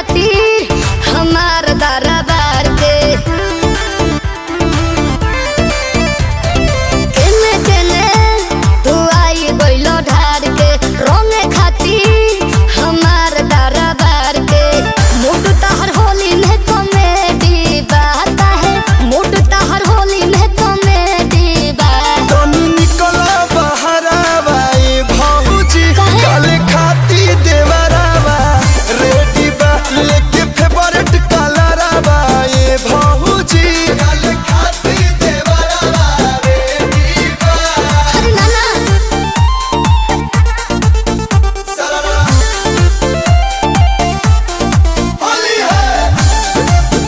खातिर हमार दरबार के केने केने तू आई गइलो ढार के रोने खातिर हमार दरबार के मूड तहर होली में कॉमेडी बात है मूड तहर होली में कॉमेडी बात तनी निकला बहरावा ए भौजी काहे? काले खाती देवरावा रेडी बा लेके फेवरेट कलरवा ए भौजी काले खाती देवरावा रेडी बा अरे नाना सररा होली है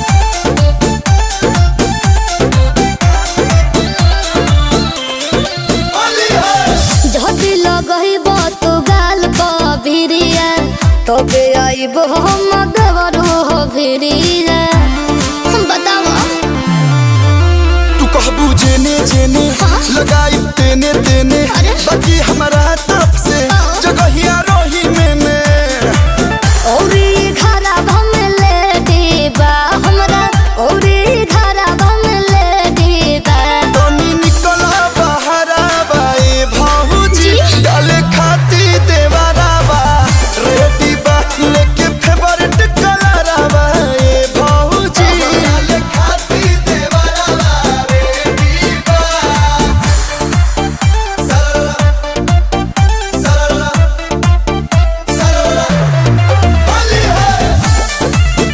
होली है झटी लगइब तू गाल भिरिया तबे आइब हम देवरू हो भिरिया बताव तू कहबू जेने जेने हाँ? लगाई तेने तेने अरे? बाकी हमारा तब से हाँ? जगहिया रोही मैंने औरी घरा भम ले दीबा हमरा औरी घरा भम ले दीबा तनी निकला बहरा बाए भाऊजी जी? डाले खाती देवरावा रेडी बा लेके फेवरेट कलरवा ए भाऊजी डाले खाती देवरावा रेडी बा सरला सरला सरला होली है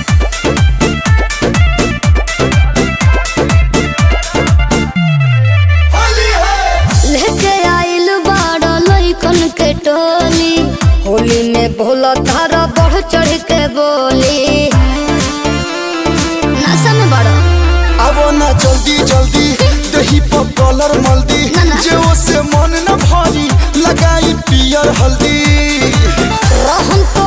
होली है लेके आइल बाड़ा लइकन के टोली होली में भोला धारा बढ़ चढ़ के बोली नशा में बड़ा आवो ना जल्दी जल्दी दही पर कलर मल्दी ना, ना। जे से मन न भरी लगाई पियर हल्दी रहन